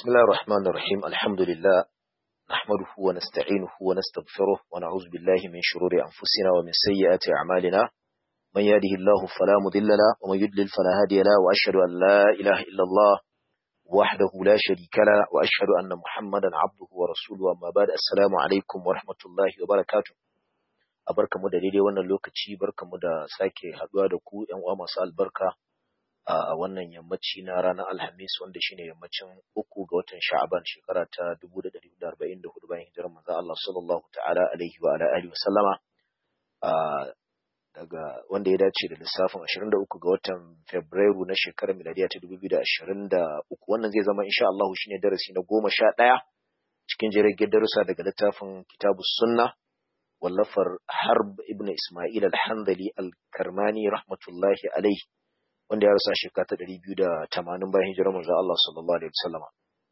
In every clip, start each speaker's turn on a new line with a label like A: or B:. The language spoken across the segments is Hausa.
A: بسم الله الرحمن الرحيم الحمد لله نحمده ونستعينه ونستغفره ونعوذ بالله من شرور أنفسنا ومن سيئات أعمالنا من يهده الله فلا مضل له ومن يضلل فلا هادي له وأشهد أن لا إله إلا الله وحده لا شريك له وأشهد أن محمدا عبده ورسوله أما بعد السلام عليكم ورحمة الله وبركاته abarkamu da daidai wannan lokaci barkamu da sake haduwa da ku ƴan uwa masu albarka a wannan yammaci na ranar Alhamis wanda shine yammacin uku ga watan Sha'aban shekara ta 1444 bayan hijirar manzon Allah sallallahu ta'ala alaihi wa ala alihi wa sallama daga wanda ya dace da lissafin 23 ga watan Fabrairu na shekarar miladiya ta 2023 wannan zai zama insha Allah shine darasi na 11 cikin jirgin darussa daga littafin Kitabus Sunnah wallafar Harb ibn Ismail al-Handali al-Karmani rahmatullahi alaihi wanda ya rasa shekara ta ɗari biyu da tamanin bayan hijirar manzo Allah sallallahu alaihi wasallama.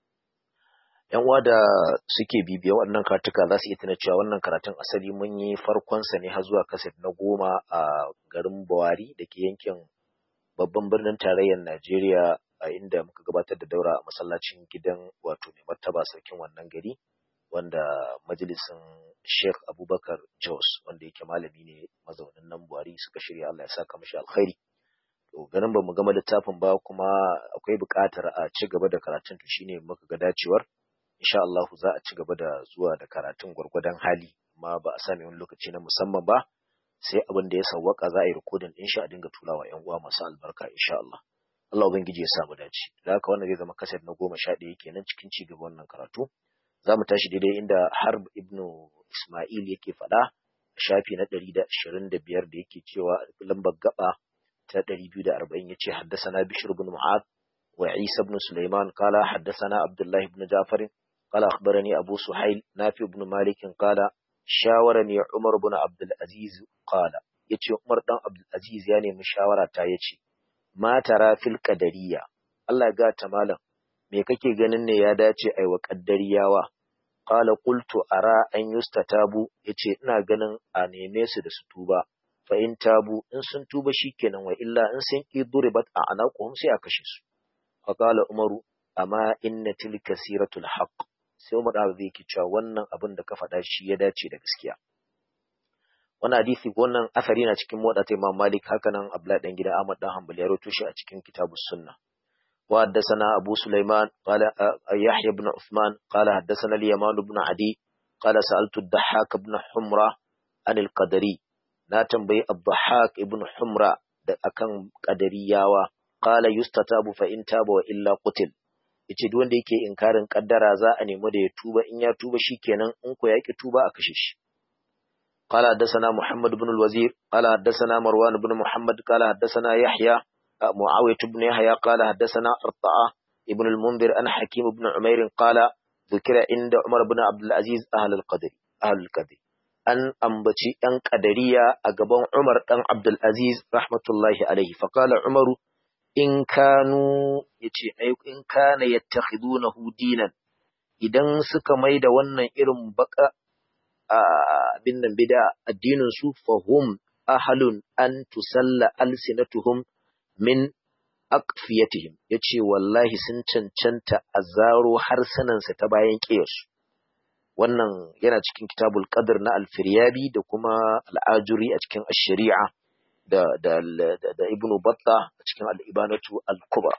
A: ‘Yan uwa da suke bibiya waɗannan karatuka za su iya tuna cewa wannan karatun asali mun yi farkonsa ne har zuwa kaset na goma a garin Bawari da ke yankin babban birnin tarayyar Najeriya a inda muka gabatar da daura a masallacin gidan wato mai martaba sarkin wannan gari wanda majalisin Sheikh Abubakar Jos wanda yake malami ne mazaunin nan Buhari suka shirya Allah ya saka mashi alkhairi. to ganin ba mu gama littafin ba kuma akwai buƙatar a ci gaba da karatun to shine muka ga dacewar insha Allah za a ci gaba da zuwa da karatun gwargwadon hali amma ba a sami wani lokaci na musamman ba sai abin da ya sawwaka za a yi rikodin din shi a dinga turawa ƴan uwa masu albarka insha Allah Allah ubangiji ya samu dace da haka wannan zai zama kaset na goma sha ɗaya kenan cikin ci gaba wannan karatu za mu tashi daidai inda Harb ibnu Ismail yake faɗa shafi na ɗari da ashirin da biyar da yake cewa lambar gaba ta ɗari biyu da arba'in ya ce haddasana bishir bin mu'ad wa isa bin sulaiman kala haddasana abdullahi bin jafar kala akhbarani abu suhail nafi bin malik kala shawarani umar bin abdul aziz kala yace umar dan abdul aziz ya nemi shawara ta yace ma tara fil qadariyya Allah ga ta malam me kake ganin ne ya dace ai wa qaddariyawa qala qultu ara an yustatabu yace ina ganin a neme su da su tuba fa in tabu in sun tuba shikenan wa illa in sun ki duribat a anaquhum sai a kashe su fa qala umaru amma inna tilka siratul haqq sai umar da zai ki cewa wannan abin da ka faɗa shi ya dace da gaskiya wannan hadisi wannan asari na cikin motsa ta Imam Malik haka nan Abdullahi dan gida Ahmad dan Hanbali ya rawaito shi a cikin kitabus sunna wa haddathana Abu Sulaiman qala Yahya ibn Uthman qala haddathana al-Yaman ibn Adi qala sa'altu ad-Dahhak ibn Humra an al-Qadari na tambayi Abdahak ibn Humra da akan kadariyawa qala yustatabu fa in taba wa illa qutil yace duk wanda yake inkarin kaddara za a nemi da ya tuba in ya tuba shikenan in ko yaki tuba a kashe shi قال حدثنا محمد بن الوزير قال حدثنا مروان بن محمد قال حدثنا يحيى معاوية بن يحيى قال حدثنا أرطاء ابن المنذر أن حكيم بن عمير قال ذكر عند عمر بن عبد العزيز أهل القدر أهل القدر an ambaci ‘yan ƙadariya a gaban Umar ɗan Abdulaziz rahmatullahi alaihi, faƙala Umaru, in kanu, ya ce, in kana ya na dinan, idan suka mai da wannan irin baka abin nan bida addininsu, fahum ahalun an tusalla alsinatuhum min akfiyatihim, ya ce, wallahi sun cancanta a zaro harsunansa ta bayan ƙiyarsu. wannan yana cikin kitabul qadr na al-firyabi da kuma al-ajuri a cikin ash-shari'a da da da ibnu batta a cikin al-ibanatu al-kubra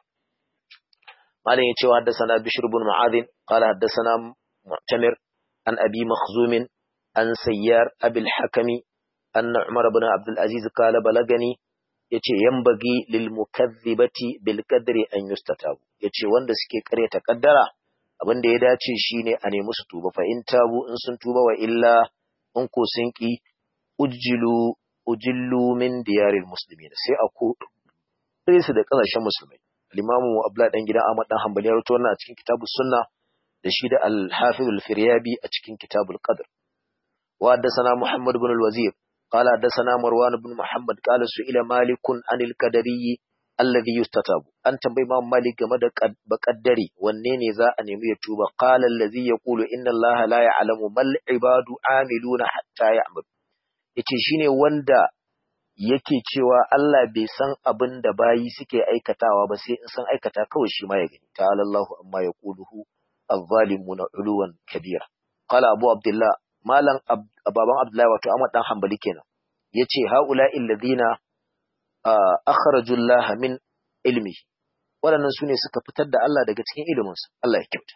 A: malam yace wa haddathana bishr ibn mu'adh qala haddathana mu'tamir an abi makhzum an sayyar abil hakami anna umar ibn abd al-aziz qala balagani yace yambagi lil mukaththibati bil qadri an yustatabu yace wanda suke karyata kaddara abin da ya dace shine a nemi su tuba fa in tabu in sun tuba wa illa in ko sun ki ujjilu ujillu min diyaril muslimin sai a ko sai su da kasashen musulmai al-imamu abdullah dan gidan ahmad dan hanbali ya rawaito wannan a cikin kitabus sunna da shi da al-hafiz al-firyabi a cikin kitabul qadr wa haddathana muhammad ibn al-wazir قال حدثنا مروان بن محمد قال سئل مالك عن القدري alladhi yustatabu an tambayi Imam Malik game da bakaddari wanne ne za a nemi ya tuba qala allazi yaqulu inna allaha la ya'lamu mal ibadu amiluna hatta ya'mal yace shine wanda yake cewa Allah bai san abin da bayi suke aikatawa ba sai in san aikata kawai shi ma ya gani ta'ala Allahu amma yaquluhu الظالمون علوا كبيرا قال أبو عبد الله مالا أبابا عبد الله وتو أمد دان حنبلي كنا يتي هؤلاء الذين أخرجوا الله من علمه waɗannan su ne suka fitar da Allah daga cikin iliminsa Allah ya kyauta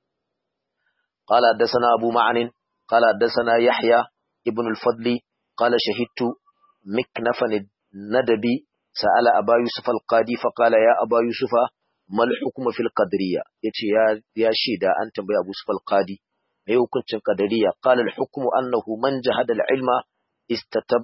A: qala haddathana abu ma'anin qala haddathana yahya ibn al-fadli qala shahidtu miknafan nadabi sa'ala aba yusuf al-qadi fa qala ya aba yusufa mal hukmu fil qadariyya yace ya ya shida an tambayi abu yusuf al-qadi me hukuncin qadariyya qala al-hukmu annahu man jahada al-ilma istatab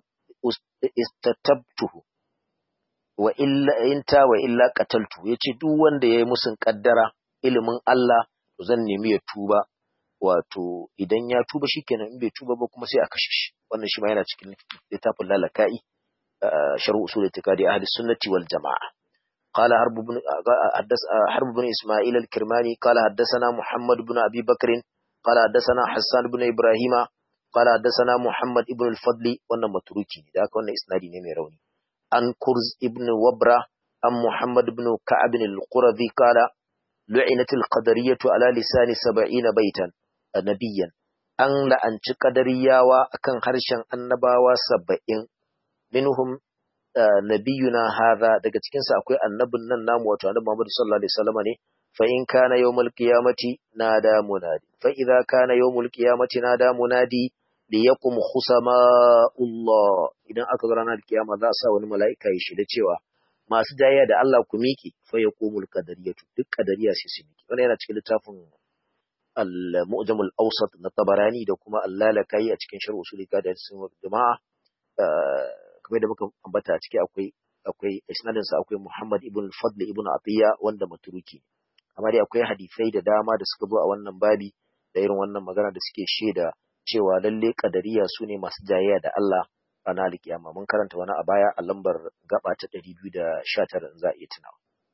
A: istatabtuhu wa illa inta wa illa qataltu yace duk wanda yayi musun kaddara ilimin Allah to zan nemi ya tuba wato idan ya tuba shikenan in bai tuba ba kuma sai a kashe shi wannan shi ma yana cikin littafin lalaka'i sharh usul itiqadi ahli sunnati wal jamaa قال حرب بن حدث حرب بن اسماعيل الكرماني قال حدثنا محمد بن ابي بكر قال حدثنا حسان بن ابراهيم قال حدثنا محمد بن الفضل wannan maturuki da haka wannan isnadi ne mai rauni عن كرز ابن وبرة عن محمد بن كعب القرظي قال لعنت القدرية على لسان سبعين بيتا نبيا أن لأنش قدريا وأكن هرشا النباوة سبعين منهم نبينا هذا daga cikin sa akwai annabin nan namu wato annabi Muhammad sallallahu alaihi wasallam ne fa in kana yawmul qiyamati nada munadi fa idza kana yawmul qiyamati nada munadi liyakum khusama'ullah idan aka zo ranar kiyama za a sa wani mala'ika ya shida cewa masu jayya da Allah ku miki fa yaqumul qadariyatu duk qadariya sai su miki wannan yana cikin littafin al-mu'jamul awsat na tabarani da kuma al-lalakai a cikin sharh usuli da sun jama'a kamar da muka ambata a ciki akwai akwai isnadin sa akwai Muhammad ibn al-Fadl ibn Atiya wanda maturuki amma dai akwai hadisai da dama da suka zo a wannan babi da irin wannan magana da suke shaida cewa lalle kadariya su ne masu jayayya da Allah ranar alkiyama mun karanta wani a baya a lambar gaba ta 219 in za a iya tunawa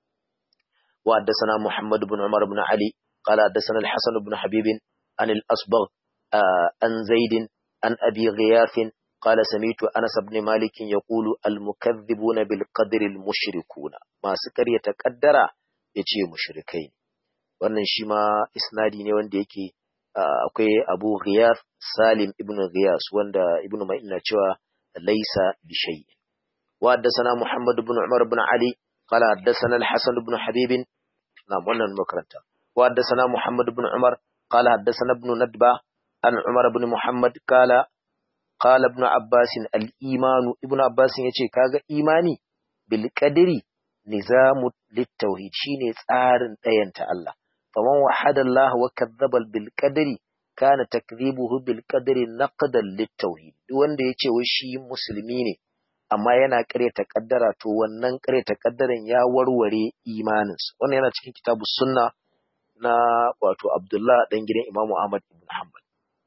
A: wa haddathana Muhammad ibn Umar ibn Ali qala haddathana al-Hasan ibn Habib an al-Asbagh an Zaid an Abi Ghiyath قال سمعت أنس بن مالك يقول المكذبون بالقدر المشركون ما سكر يتقدر يجي مشركين wannan shi ma isnadi ne wanda yake akwai Abu Ghiyas Salim ibn Ghiyas wanda Ibn Ma'in na cewa laisa bi shay wa haddathana Muhammad ibn Umar ibn Ali qala haddathana al-Hasan ibn Habib na wannan makaranta wa haddathana Muhammad ibn Umar qala haddathana ibn Nadba an Umar ibn Muhammad qala qala ibn Abbas al-iman ibn Abbas yace kaga imani bil qadri nizamu lit-tauhid shine tsarin dayanta Allah faman wahada Allah wa kadzdzaba bil qadri kana takdhibuhu bil qadri naqdan lit tauhid duk wanda yace wai shi musulmi ne amma yana ƙaryata kaddara to wannan ƙaryata kaddaran ya warware imaninsa wannan yana cikin kitabus sunna na wato Abdullah dan gidan Imam Ahmad ibn Hanbal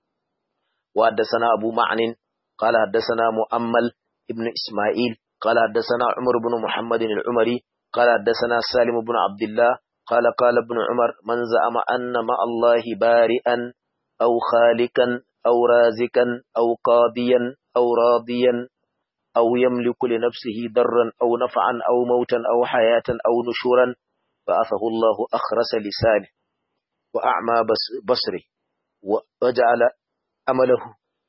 A: wa haddathana Abu Ma'nin qala haddathana Mu'ammal ibn Isma'il qala haddathana Umar ibn Muhammad al-Umari qala haddathana Salim ibn Abdullah قال قال ابن عمر من زعم أن مع الله بارئا أو خالقا أو رازقا أو قاضيا أو راضيا أو يملك لنفسه ضرا أو نفعا أو موتا أو حياة أو نشورا فأثه الله أخرس لسانه وأعمى بصره وجعل أمله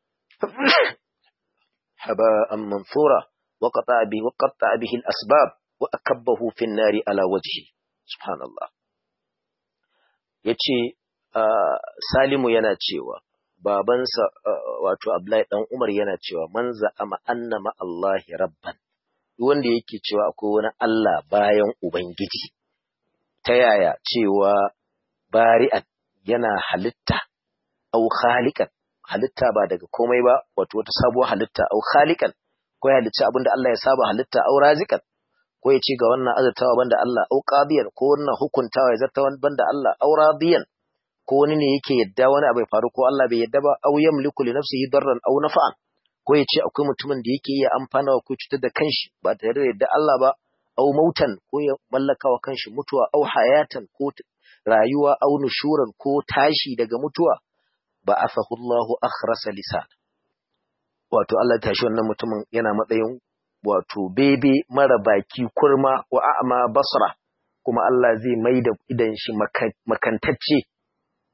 A: حباء منثورا وقطع به وقطع به الأسباب وأكبه في النار على وجهه subhanallah ya ce salimu yana cewa babansa wato abdullahi dan umar yana cewa man za'ama annama allahi rabban wanda yake cewa akwai wani allah bayan ubangiji ta yaya cewa bari'at yana halitta au khaliqan halitta ba daga komai ba wato wata sabuwar halitta au khaliqan ko ya halicci abinda Allah ya saba halitta au raziqan ko ya ce ga wannan azurtawa banda Allah au qadiyan ko wannan hukuntawa ya zarta banda Allah au radiyan ko wani ne yake yadda wani abu ya faru ko Allah bai yadda ba au yamliku li nafsihi darran au nafa'an ko ya ce akwai mutumin da yake iya amfana ko cutar da kanshi ba tare da yadda Allah ba au mautan ko ya mallaka wa kanshi mutuwa au hayatan ko rayuwa au nushuran ko tashi daga mutuwa ba asahu Allahu akhrasa lisan wato Allah ya tashi wannan mutumin yana matsayin wato bebe mara baki kurma wa a'ma basra kuma Allah zai mai da idan shi makantacce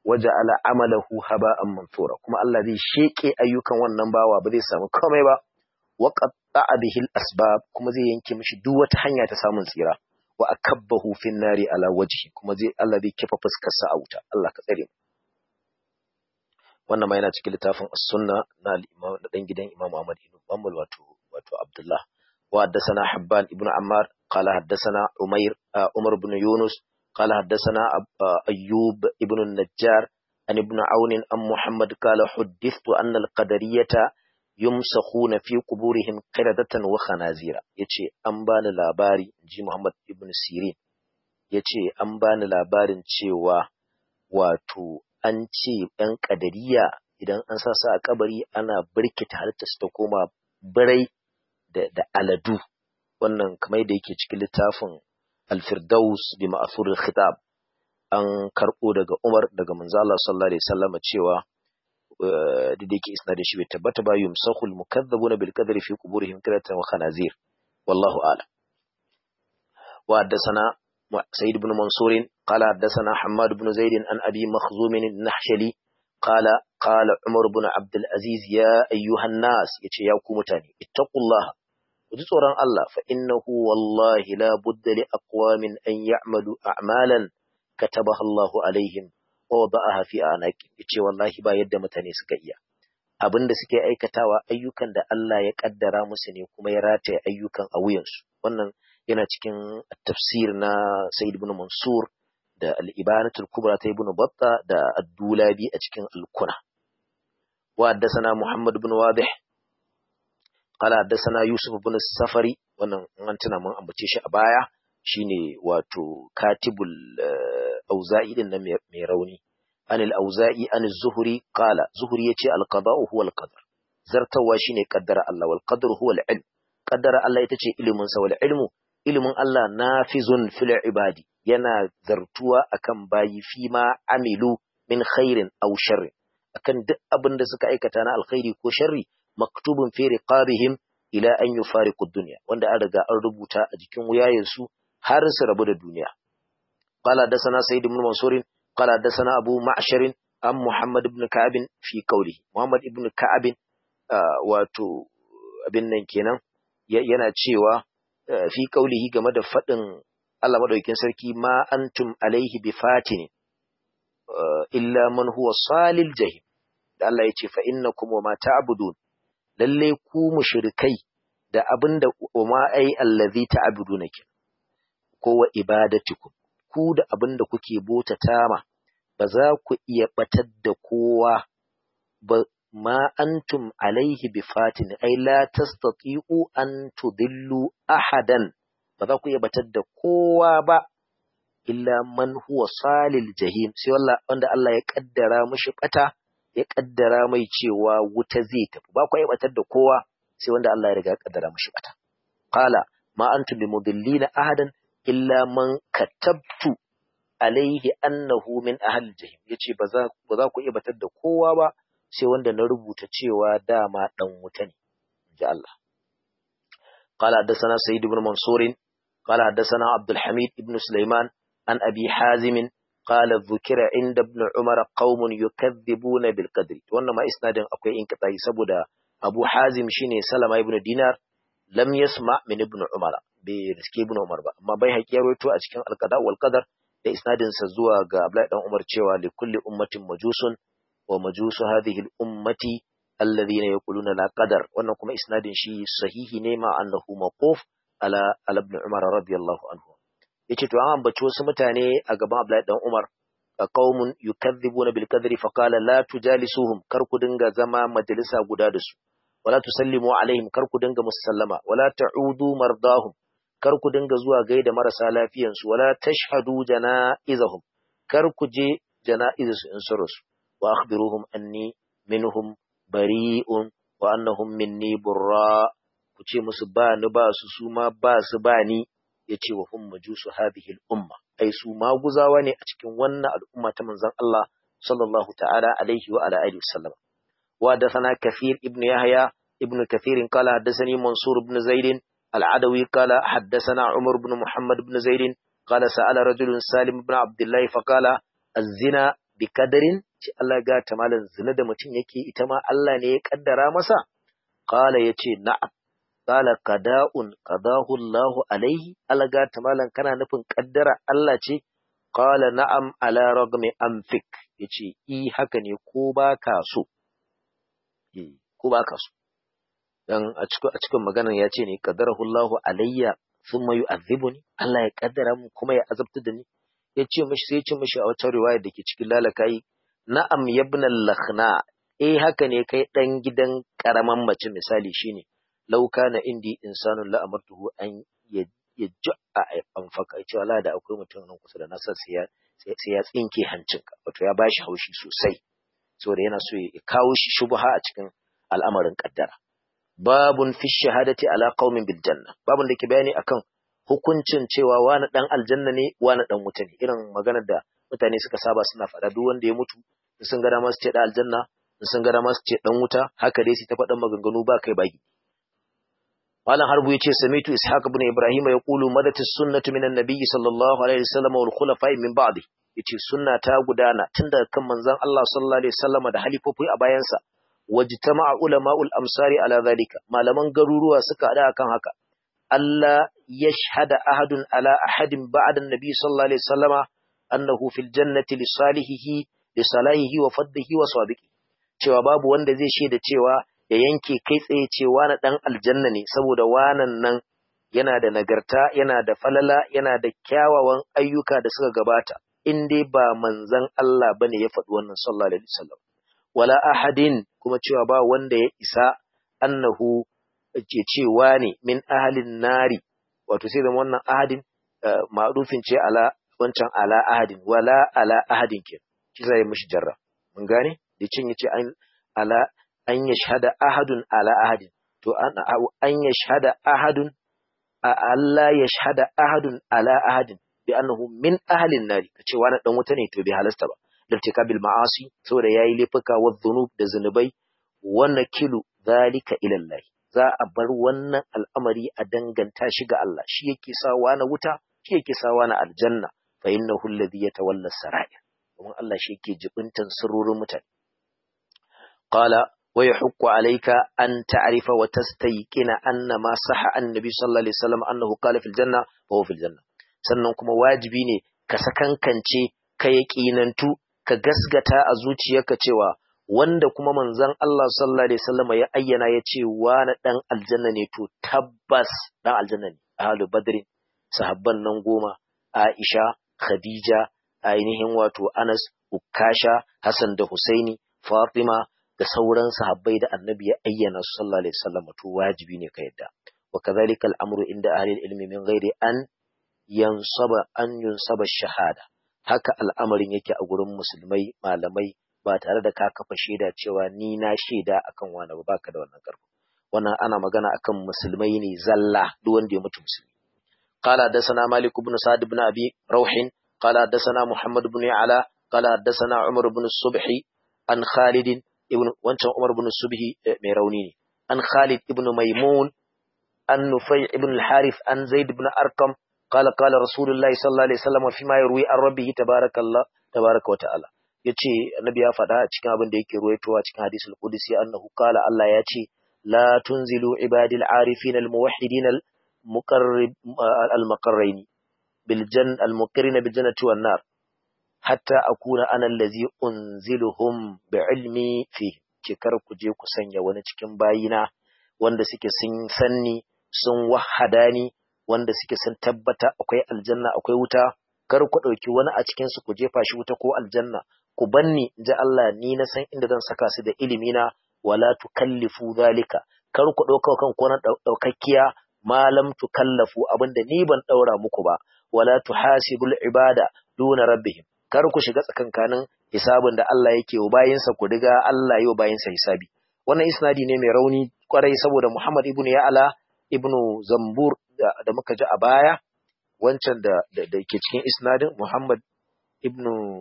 A: waja'ala amalahu haba'an mansura kuma Allah zai sheke ayyukan wannan bawa ba zai samu komai ba wa qatta'a bihi al-asbab kuma zai yanke mishi duk wata hanya ta samun tsira wa akabbahu fin nari ala wajhi kuma zai Allah zai kifa fuskar sa a wuta Allah ka tsare mu wannan ma yana cikin littafin as-sunna na al-imam da dan gidan Imam Ahmad ibn Hanbal wato wato Abdullah wa haddathana Habban ibn Ammar qala haddathana Umair Umar ibn Yunus qala haddathana Ayyub ibn an-Najjar an ibn Aun an Muhammad qala huddithtu anna al-qadariyata yumsakhuna fi quburihim qiradatan wa khanazira yace an bani labari ji Muhammad ibn Sirin yace an bani labarin cewa wato an ce ‘yan ƙadariya idan an sa su a kabari ana birkita halitta su ta koma birai da aladu wannan kamar da yake cikin littafin alfirdaus bi ma'asur khitab an karɓo daga umar daga manzala sallallahu alaihi wasallam cewa da da yake isna da shi bai tabbata ba yumsahul mukazzabuna bil qadri fi quburihim qiratan wa khanazir wallahu a'lam wa haddathana سيد بن منصور قال حدثنا حماد بن زيد عن أبي مخزوم النحشلي قال قال عمر بن عبد العزيز يا أيها الناس يتي يا كومتاني اتقوا الله وتصورا الله فإنه والله لا بد لأقوام أن يعملوا أعمالا كتبها الله عليهم ووضعها في أعناق يتي والله با يد متاني سكيا abin da suke aikatawa ayyukan da Allah ya kaddara musu ne kuma ya rataye ayyukan a wuyansu wannan yana cikin tafsir na Sayyid ibn Mansur da al-Ibanatul Kubra ta Ibn Batta da Ad-Dulabi a cikin Al-Kuna wa haddathana Muhammad ibn Wadih qala haddathana Yusuf ibn Safari wannan an tuna mun ambace shi a baya shine wato katibul auza'i din nan mai rauni an al-auza'i an az-zuhri qala zuhri yace al-qada'u huwa al-qadar zartawa shine qaddara Allah wal qadru huwa al-ilm qaddara Allah ita ce ilimin sa wal ilmu ilimin Allah nafizun fil ibadi yana zartuwa akan bayi fi ma amilu min khairin aw sharrin akan duk abin da suka aikata na alkhairi ko sharri maktubun fi riqabihim ila an yufariqu dunya wanda an riga an rubuta a jikin wuyayensu har su rabu da duniya qala dasana sayyid ibn mansur qala dasana abu ma'shar am muhammad ibn ka'ab fi qawli muhammad ibn ka'ab wato abin nan kenan yana cewa fi kaulihi game da faɗin Allah madaukakin sarki ma antum alaihi bi fatin illa man huwa salil jahim da Allah ya ce fa innakum wa ma ta'budun lalle ku mushrikai da abinda wa ma ai allazi ta'buduna kin ko wa ibadatikum ku da abinda kuke botata ma ba za ku iya batar da kowa ba ma antum alaihi bi fatin ai la tastati'u an tudillu ahadan ba za ku iya batar da kowa ba illa man huwa salil jahim sai wanda Allah ya kaddara mishi bata ya kaddara mai cewa wuta zai tafi ba ku iya batar da kowa sai wanda Allah ya riga ya kaddara mishi bata qala ma antum bimudillina ahadan illa man katabtu alaihi annahu min ahli jahim yace ba za ba za ku iya batar da kowa ba sai wanda na rubuta cewa dama dan wuta ne inji Allah قال حدثنا سيد بن منصور قال حدثنا عبد الحميد بن سليمان عن أبي حازم قال ذكر عند ابن عمر قوم يكذبون بالقدر wannan ma isnadin akwai inqita'i saboda Abu Hazim shine Salama ibn Dinar lam yasma min ibn Umar bai riske ibn Umar ba amma bai haƙi rawaito a cikin al-qada wal qadar da isnadin sa zuwa ga Abdullahi dan Umar cewa li kulli ummatin majusun wa majusu hadhihi al-ummati alladhina yaquluna la qadar wannan kuma isnadin shi sahihi ne ma annahu mawquf ala ibn Umar radiyallahu anhu yace to an ambaci wasu mutane a gaban Abdullahi dan Umar qaumun yukadhibuna bil qadri fa qala la tujalisuhum kar ku dinga zama majalisa guda da su wala tusallimu alaihim kar ku dinga musallama wala ta'udu mardahum kar ku dinga zuwa gaida marasa lafiyan su wala tashhadu janaizahum kar ku je janaizu in sun rasu wa akhbiruhum anni minhum bari'un wa annahum minni burra ku ce musu ba ni ba su su ma ba su ba ni yace wa hum majusu hadhihi al-umma ai su maguzawa ne a cikin wannan al'umma ta manzon Allah sallallahu ta'ala alaihi wa ala alihi wasallam wa hadathana kathir ibn yahya ibn kathir qala hadathani mansur ibn zaid al-adawi qala hadathana umar ibn muhammad ibn zaid qala sa'ala rajulun salim ibn abdullah fa qala az-zina bi kadarin ce Allah ga ta malan zina da mutum yake ita ma Allah ne ya kaddara masa qala yace na'am qala qada'un qadahu Allah alaihi Allah ga ta malan kana nufin kaddara Allah ce qala na'am ala ragmi anfik yace i haka ne ko baka so eh ko baka so dan a cikin a cikin maganar ya ce ne qaddarahu Allah alayya thumma yu'adhibuni Allah ya kaddara mu kuma ya azabta da ni ya ce mishi sai ya ce mishi a wata riwaya da ke cikin lalakai na'am yabna lakhna eh haka ne kai dan gidan karaman mace misali shine law kana indi insanun la amartuhu an yaj'a anfaka ce wala da akwai mutum nan kusa da nasa sai ya sai ya tsinke hancinka wato ya bashi haushi sosai saboda yana so ya kawo shi shubha a cikin al'amarin kaddara babun fi shahadati ala qaumin bil janna babun da ke bayani akan hukuncin cewa wani dan aljanna ne wani dan wuta ne irin maganar da mutane suka saba suna faɗa duk wanda ya mutu in sun ga dama su ce dan aljanna in sun ga dama su ce dan wuta haka dai su ta faɗan maganganu ba kai baki malam harbu yace samitu ishaq ibn ibrahim yaqulu madat as-sunnatu minan nabiy sallallahu alaihi wasallam wal khulafa min ba'di yace sunna ta gudana tun daga kan manzon Allah sallallahu alaihi wasallam da halifofi a bayansa wajtama'a ulama'ul amsari ala zalika malaman garuruwa suka hada akan haka Allah yashhada ahadun ala ahadin ba'da an-nabi sallallahu alaihi wasallama annahu fil jannati li salihihi li salahihi wa faddihi wa sabiqi cewa babu wanda zai shaida cewa ya yanke kai tsaye cewa na dan aljanna ne saboda wanan nan yana da nagarta yana da falala yana da kyawawan ayyuka da suka gabata in dai ba manzon Allah bane ya faɗi wannan sallallahu alaihi wasallam wala ahadin kuma cewa ba wanda ya isa annahu ke cewa ne min ahalin nari wato sai zama wannan ahadin ma'rufin ce ala wancan ala ahadin wala ala ahadin ke shi zai mishi jarra mun gane da cin yace an ala an yashhada ahadun ala ahadin to an an yashhada ahadun Allah yashhada ahadun ala ahadin bi annahu min ahalin nari kace wani dan wuta ne to bai halasta ba lirtikabil ma'asi saboda yayi laifuka wa dhunub da zunubai wa nakilu zalika ila Allah za a bar wannan al'amari a danganta shi ga Allah shi yake sawa na wuta shi yake sawa na aljanna fa innahu alladhi yatawalla sarair kuma Allah shi yake jibintan sirrorin mutane qala wa yahqqu alayka an ta'rifa wa tastayqina anna ma sahha annabi sallallahu alaihi wasallam annahu qala fil janna wa huwa fil janna sannan kuma wajibi ne ka sakankance ka yaƙinantu ka gasgata a zuciyarka cewa wanda kuma manzon Allah sallallahu alaihi wasallam ya ayyana ya ce wani dan aljanna ne to tabbas dan aljanna ne ahlu badrin sahabban nan goma Aisha Khadija ainihin wato Anas Ukasha Hassan da Husaini Fatima da sauran sahabbai da Annabi ya ayyana su sallallahu alaihi wasallam to wajibi ne ka yadda wa kadhalika al-amru inda ahli al-ilmi min ghairi an yansaba an yunsaba shahada haka al'amarin yake a gurin musulmai malamai ba tare da ka kafa shaida cewa ni na shaida akan wani ba baka da wannan karfi wannan ana magana akan musulmai ne zalla duk wanda ya mutu musulmi قال حدثنا مالك بن سعد بن أبي روح قال حدثنا محمد بن يعلى قال حدثنا عمر بن الصبح عن خالد ابن وانشان عمر بن الصبح ميرونيني عن خالد ابن ميمون عن نفيع ابن الحارث عن زيد بن أرقم قال قال رسول الله صلى الله عليه وسلم فيما يروي عن ربه تبارك الله تبارك وتعالى yace annabi ya faɗa a cikin abin da yake ruwaitowa cikin hadisul qudsi annahu qala Allah ya ce la tunzilu ibadil arifin al muwahhidin al muqarrib al muqarrini bil jan al muqarrina bil jannati wan nar hatta akuna ana allazi unziluhum bi ilmi fi ke kar ku je ku sanya wani cikin bayina wanda suke sun sanni sun wahada ni wanda suke sun tabbata akwai aljanna akwai wuta kar ku ɗauki wani a cikin su ku jefa shi wuta ko aljanna ku banni ji Allah ni na san inda zan saka su da ilimi na wala tukallifu zalika kar ku ɗauka kan ko na ɗaukakkiya malam tukallafu abinda ni ban ɗaura muku ba wala tuhasibul ibada duna rabbihim kar ku shiga tsakankanin hisabin da Allah yake wa bayinsa ku diga Allah yau bayinsa hisabi wannan isnadi ne mai rauni kwarai saboda Muhammad ibnu Ya'la ibnu Zambur da muka ji a baya wancan da da ke cikin isnadin Muhammad ibnu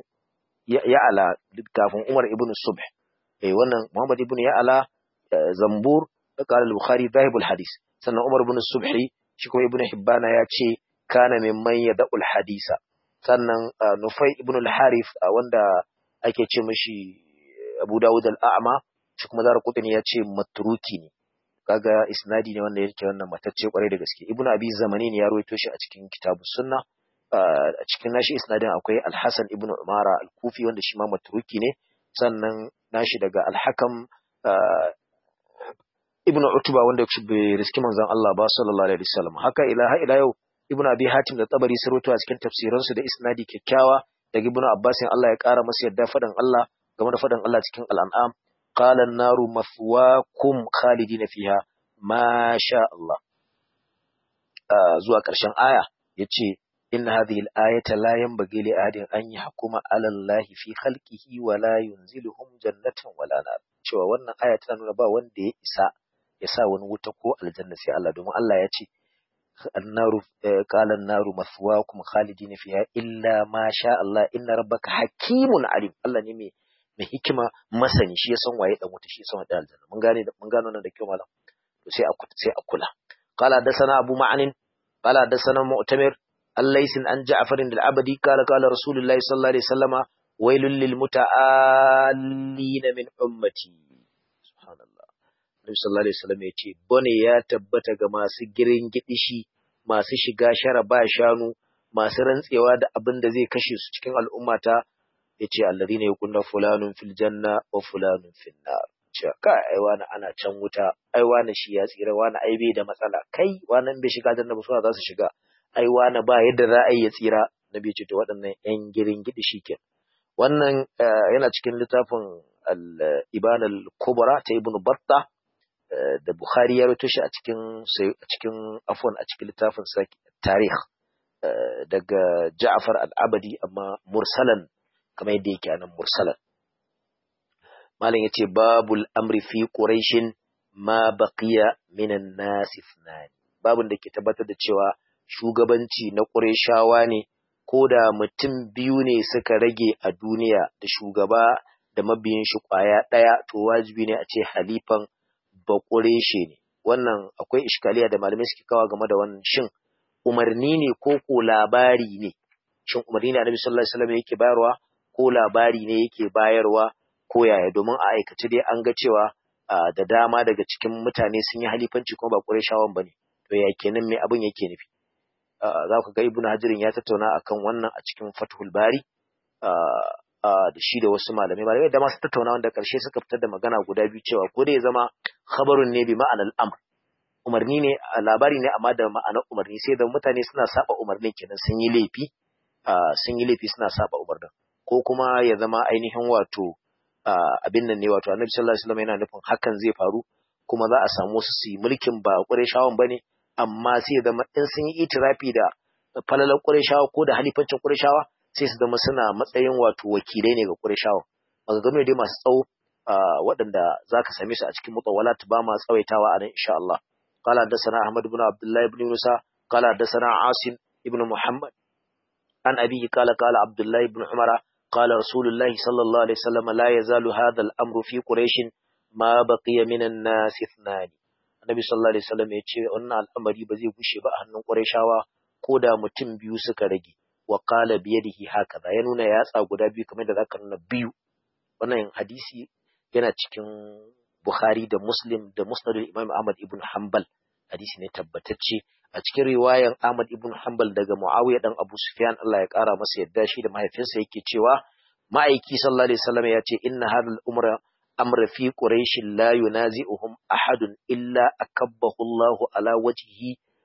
A: Ya'la kafin Umar ibnu Subh eh wannan Muhammad ibnu Ya'la Zambur da qala al-Bukhari dhahibul hadis sannan Umar ibnu Subhi shi kuma ibnu Hibbana ya ce kana mimman yada'ul hadisa sannan Nufai ibn al-Harith wanda ake ce mishi Abu Dawud al-A'ma shi kuma Zara Qutni ya ce matruki ne kaga isnadi ne wanda yake wannan matacce kwarai da gaske Ibn Abi Zamani ne ya rawaito shi a cikin Kitabus Sunna a cikin nashi isnadin akwai Al-Hasan ibn Umara Al-Kufi wanda shi ma matruki ne sannan nashi daga Al-Hakam Ibn Utba wanda bai riski manzon Allah ba sallallahu alaihi wasallam haka ila ila yau Ibn Abi Hatim da Tabari sun rawaito a cikin tafsiransu da isnadi kyakkyawa daga Ibn Abbas Allah ya kara masa yadda fadan Allah game da fadan Allah cikin Al-An'am qala an-naru mathwaakum khalidina fiha ma sha Allah zuwa ƙarshen aya yace inna hadhihi al-ayata la yanbaghi li ahadin an yahkuma 'ala Allah fi khalqihi wa la yunziluhum jannatan wala nar cewa wannan aya tana nuna ba wanda ya isa ya sa wani wuta ko aljanna sai Allah domin Allah ya ce annaru qala an-naru mathwaakum khalidina fiha illa ma sha Allah inna rabbaka hakimun alim Allah ne mai mai hikima masani shi ya san waye dan wuta shi ya san waye aljanna mun gane mun gano nan da kyau malam to sai a sai a kula qala dasana abu ma'anin qala dasana mu'tamir الليث عن جعفر العبدي قال قال رسول الله صلى الله عليه وسلم ويل للمتعالين من أمتي سبحان الله النبي صلى الله عليه وسلم yace bone ya tabbata ga masu girin gidishi masu shiga shara ba shanu masu rantsewa da abin da zai kashe su cikin al'ummata yace alladhina yakunna fulanun fil janna wa fulanun fil nar cewa kai ai wani ana can wuta ai wani shi ya tsira wani ai bai da matsala kai wani bai shiga janna ba su za su shiga ai wani ba yadda za a yi ya tsira na biyu ce to waɗannan ‘yan girin gidi shi ke. Wannan yana cikin littafin al-Iban al-Kubra ta Ibn Batta da Bukhari ya rito shi a cikin a cikin afwan a cikin littafin sa tarikh daga Ja'far al-Abadi amma mursalan kamar yadda yake anan mursalan. Malam yace babul amri fi quraishin ma baqiya minan nas ithnani. Babun da ke tabbatar da cewa shugabanci na ƙureshawa ne, ko da mutum biyu ne suka rage a duniya da shugaba da mabiyin shi ƙwaya ɗaya, to wajibi ne a ce halifan ba ƙureshe ne. Wannan akwai iskaliya da malamai suke kawa game da wannan shin umarni ne ko ko labari ne? Shin umarni ne Annabi sallallahu alaihi wasallam yake bayarwa ko labari ne yake bayarwa ko yaya domin a aikace dai an ga cewa da dama daga cikin mutane sun yi halifanci kuma ba ƙureshawan ba ne. To ya kenan me abin yake nufi? za ku ga ibnu hajirin ya tattauna akan wannan a cikin fathul bari da shi da wasu malamai malamai da masu tattauna wanda karshe suka fitar da magana guda biyu cewa ko da ya zama khabarun ne bi ma'anar amr umarni ne labari ne amma da ma'anar umarni sai da mutane suna saba umarnin kenan sun yi laifi sun yi laifi suna saba umarnin ko kuma ya zama ainihin wato abin nan ne wato annabi sallallahu alaihi wasallam yana nufin hakan zai faru kuma za a samu su su yi mulkin ba ƙureshawan bane amma sai zama in sun yi itirafi da falalar ƙureshawa ko da halifancin ƙureshawa sai su zama suna matsayin wato wakilai ne ga ƙureshawa maganganu dai masu tsawo waɗanda za ka same su a cikin mutawalat ba ma tsawaitawa a nan insha Allah قال حدثنا أحمد بن عبد الله بن موسى قال حدثنا عاصم بن محمد عن أبيه قال قال عبد الله بن عمر قال رسول الله صلى الله عليه وسلم لا يزال هذا الأمر في قريش ما بقي من الناس اثنان Annabi sallallahu alaihi wasallam ya ce wannan al'amari ba zai gushe ba a hannun Qurayshawa ko da mutum biyu suka rage wa qala bi yadihi hakaza ya nuna yatsa guda biyu kamar da zaka nuna biyu wannan hadisi yana cikin Bukhari da Muslim da Musnad Imam Ahmad ibn Hanbal hadisi ne tabbatacce a cikin riwayan Ahmad ibn Hanbal daga Muawiya dan Abu Sufyan Allah ya kara masa yadda shi da mahaifinsa yake cewa ma'aiki sallallahu alaihi wasallam ya ce inna hadal umra أمر في قريش لا ينازئهم أحد إلا أكبه الله على وجهه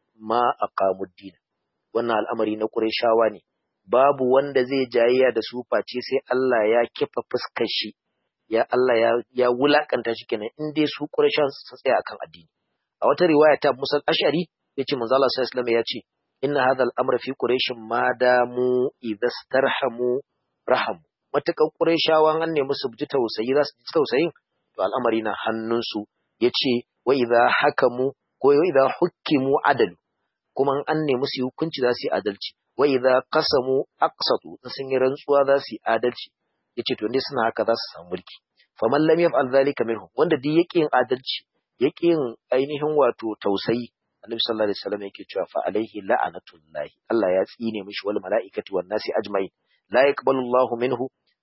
A: ما أقاموا الدين wannan al'amari na Qurayshawa ne babu wanda zai jayayya da su face sai Allah ya kifa fuskar shi ya Allah ya ya wulakanta shi kenan in dai su Qurayshawa su tsaya akan addini a wata riwaya ta Musa Ash'ari yace manzo Allah sallallahu alaihi wasallam yace inna hadha al-amra fi quraish ma damu idastarhamu rahamu matakan Qurayshawan an nemi su ji tausayi za su ji tausayin to al'amari na hannunsu yace wa idza hakamu ko wa idza hukimu adalu kuma an nemi su hukunci za su yi adalci wa idza qasamu aqsatu in sun yi rantsuwa za su yi adalci yace to ne suna haka za su samu mulki faman lam yaf'al zalika minhum wanda duk yake yin adalci yake yin ainihin wato tausayi annabi sallallahu alaihi wasallam yake cewa fa alaihi la'anatullahi Allah ya tsine mishi wal mala'ikati wan nasi ajma'in la yaqbalu Allahu minhu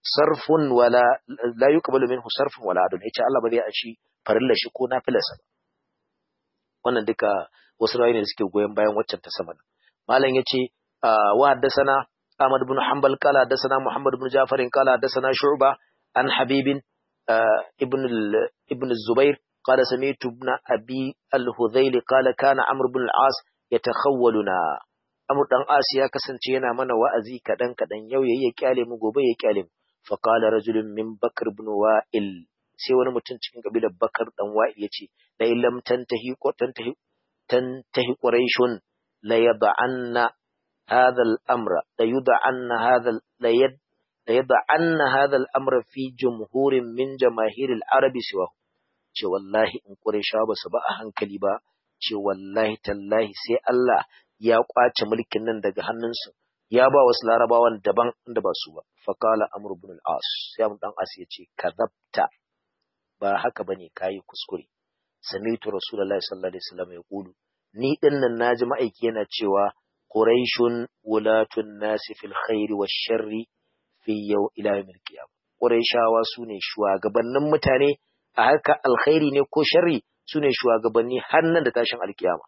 A: sarfun wala la yuqbalu minhu sarfun wala adun yace Allah ba zai ashi farilla shi ko nafilarsa ba wannan duka wasu rawayoyi ne da suke goyon bayan waccan ta sama malam yace wa haddathana Ahmad ibn Hanbal qala haddathana Muhammad ibn Ja'far qala haddathana Shu'ba an Habib ibn ibn Zubair قال سمعت ابن أبي الهذيل قال كان عمرو بن العاص يتخولنا Amr dan As ya kasance yana mana wa'azi kadan kadan yau yayi ya kyale mu gobe ya kyale mu fa qala rajulun min Bakr ibn Wa'il sai wani mutum cikin kabilar Bakar dan Wa'il yace la illam tantahi ko tantahi tantahi quraishun la yad'anna hadha al-amra la yud'anna hadha la yad la yad'anna hadha al-amra fi jumhurin min jamaahir al-arab siwa ce wallahi in quraisha ba su ba a hankali ba ce wallahi tallahi sai Allah ya kwace mulkin nan daga hannunsu ya ba wasu larabawan daban inda ba su ba faqala amr ibn al-as sai amr dan as yace kadabta ba haka bane kai kuskure sami'tu rasulullahi sallallahu alaihi wasallam yaqulu ni din nan naji ma'aiki yana cewa quraishun wulatun nasi fil khairi wash sharri fi yaw ila yawmil qiyamah quraishawa sune shugabannin mutane a haka alkhairi ne ko sharri sune shugabanni har nan da tashin alkiyama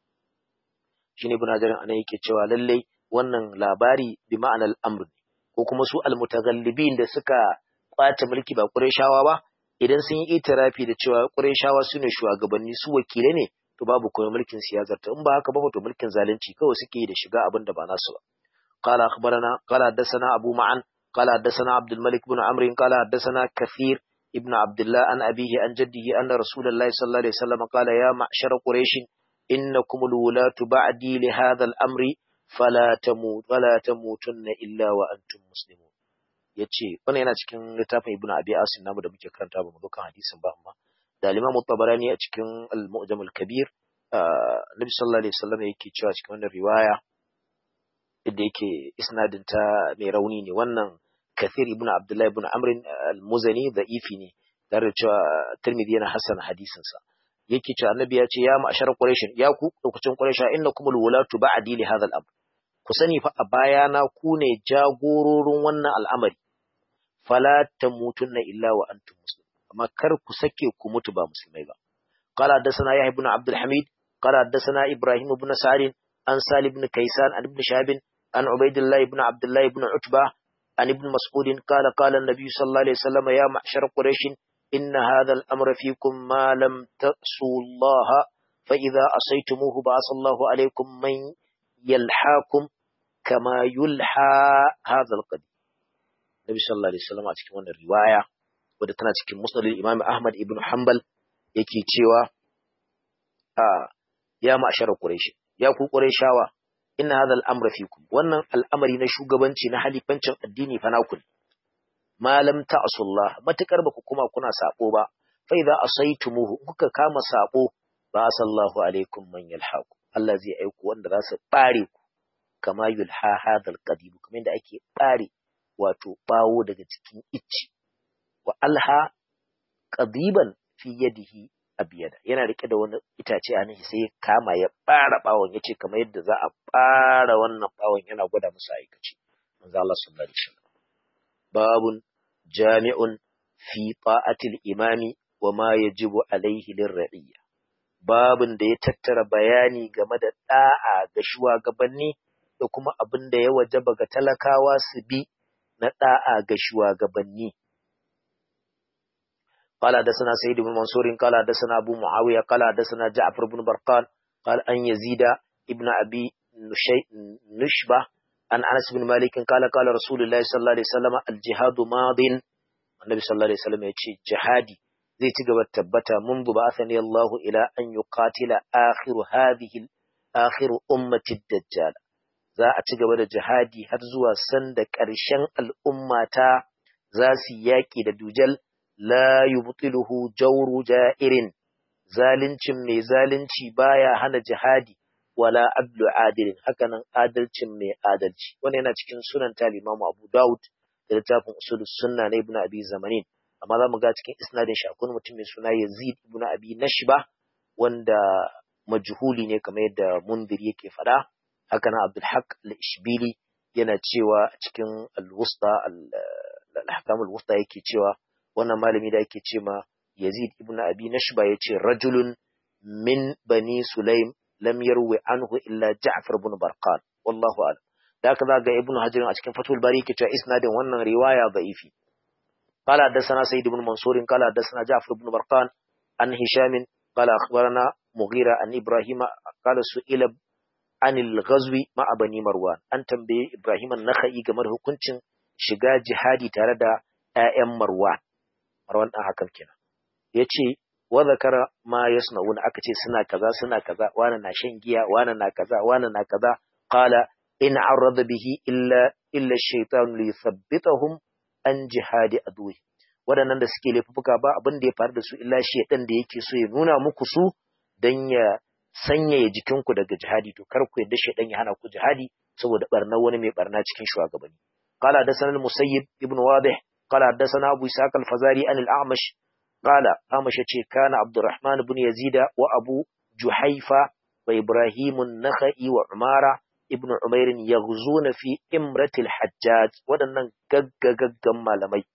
A: shine ibn Hajar anan yake cewa lallai wannan labari bi ma'anar amr ko kuma su almutaghallibin da suka kwace mulki ba Qurayshawa ba idan sun yi itirafi da cewa Qurayshawa sune shugabanni su wakile ne to babu kuma mulkin siyasar ta in ba haka ba to mulkin zalunci kawai suke yi da shiga abin da ba nasu ba qala akhbarana qala hadathana abu ma'an qala hadathana abdul malik ibn amr qala hadathana kathir ibn abdullah an abihi an jaddihi anna rasulullahi sallallahu alaihi wasallam qala ya ma'shar quraish إنكم الولاة بعدي لهذا الأمر فلا تموت ولا تموتن إلا وأنتم مسلمون yace wannan yana cikin littafin Ibn Abi Asim namu da muke karanta ba mu dukan hadisin ba amma da Imam Tabarani a cikin Al-Mu'jam Al-Kabir Nabi sallallahu alaihi wasallam yake cewa cikin wannan riwaya inda yake isnadin ta mai rauni ne wannan Kathir ibn Abdullah ibn Amr al-Muzani da'ifi ne tare da cewa Tirmidhi yana hasan hadisin sa yake cewa annabi ya ce ya ma'ashar quraish ya ku lokacin quraisha innakum alwulatu ba'di li hadha al-amr ku sani fa a bayana ku ne jagororin wannan al'amari fala tamutunna illa wa antum muslimun amma kar ku sake ku mutu ba musulmai ba qala hadathana yahya ibn abd al-hamid qala hadathana ibrahim ibn sa'id an salih ibn kaysan an ibn shahab an ubaidillah ibn abdullah ibn utba an ibn mas'ud qala qala an-nabiy sallallahu alaihi wasallam ya ma'ashar quraish إن هذا الأمر فيكم ما لم تأسوا الله فإذا أصيتموه بعث الله عليكم من يلحاكم كما يلحى هذا القديم النبي صلى الله عليه وسلم a cikin wannan riwaya wadda tana cikin musnad Imam Ahmad ibn Hanbal yake cewa a ya ma'ashar Quraysh ya ku Qurayshawa inna hadha al-amra fikum wannan al'amari na shugabanci na halifancin addini fa naku malam ta'asullah matakar baku kuma kuna sabo ba fa idza asaitumuhu kuka kama sabo ba sallahu alaikum man yalhaqu Allah zai aiko wanda za su bare ku kama yulha hadal qadib kuma inda ake bare wato bawo daga cikin icci wa alha qadiban fi yadihi abiyada yana rike da wani itace a nan sai ya kama ya bara bawon yace kamar yadda za a bara wannan bawon yana gwada musu aikaci manzo Allah sallallahu alaihi wasallam babun jami'un fi ta'atil imami wa ma yajibu alaihi lirra'iyya babun da ya tattara bayani game da da'a ga shugabanni da kuma abin da ya wajaba ga talakawa su bi na da'a ga shugabanni قال حدثنا سيد بن منصور قال حدثنا أبو معاوية قال حدثنا جعفر بن برقان قال أن يزيد ابن أبي نشبة عن أنس بن مالك قال قال رسول الله صلى الله عليه وسلم الجهاد ماض النبي صلى الله عليه وسلم يقول جهادي zai ci gaba tabbata منذ بعثني الله إلى أن يقاتل آخر هذه آخر أمة الدجال za a ci gaba da jihadi har zuwa sanda ƙarshen al'ummata za su yaƙi da dujal la yubtiluhu jawru ja'irin zalincin mai zalunci baya hana jihadi wala adlu adilin hakanan adalcin mai adalci wannan yana cikin sunan ta Imam Abu Dawud da littafin usulus sunna na Ibn Abi Zamanin amma zamu ga cikin isnadin shi akwai mutum mai suna Yazid ibn Abi Nashba wanda majhuli ne kamar yadda Mundir yake faɗa hakanan Abdul Haq al-Ishbili yana cewa cikin al-Wusta al-ahkamul wusta yake cewa wannan malami da yake ce ma Yazid ibn Abi Nashba yace rajulun min bani Sulaim lam yarwi anhu illa Ja'far ibn Barqan wallahu a'lam da haka za ga Ibn Hajar a cikin Fathul Bari yake cewa isnadin wannan riwaya da'ifi قال حدثنا سيد بن منصور قال حدثنا جعفر بن برقان عن هشام قال أخبرنا مغيرة عن إبراهيم قال سئل عن الغزو مع بني مروان أن تنبي إبراهيم النخعي كمر hukuncin shiga jihadi tare da ‘ya'yan Marwan, Marwan ɗan hakan kenan. Ya ce, wa zakara ma ya aka ce suna kaza suna kaza, wani na shan giya, wani na kaza, wani na kaza, qala in arrada bihi illa illa shaitan li thabbitahum an jihadi aduwi. Waɗannan da suke laifuka ba abin da ya faru da su illa shaitan da yake so ya nuna muku su don ya sanyaya jikinku daga jihadi to kar ku yadda shaitan ya hana ku jihadi saboda barna wani mai barna cikin shugabanni. قال حدثنا المسيب ابن واضح قال حدثنا أبو إسحاق الفزاري عن الأعمش قال أعمش كان عبد الرحمن بن يزيد وأبو جحيفة وإبراهيم النخعي وعمارة ابن عمير يغزون في إمرة الحجاج ودنا جج جج malamai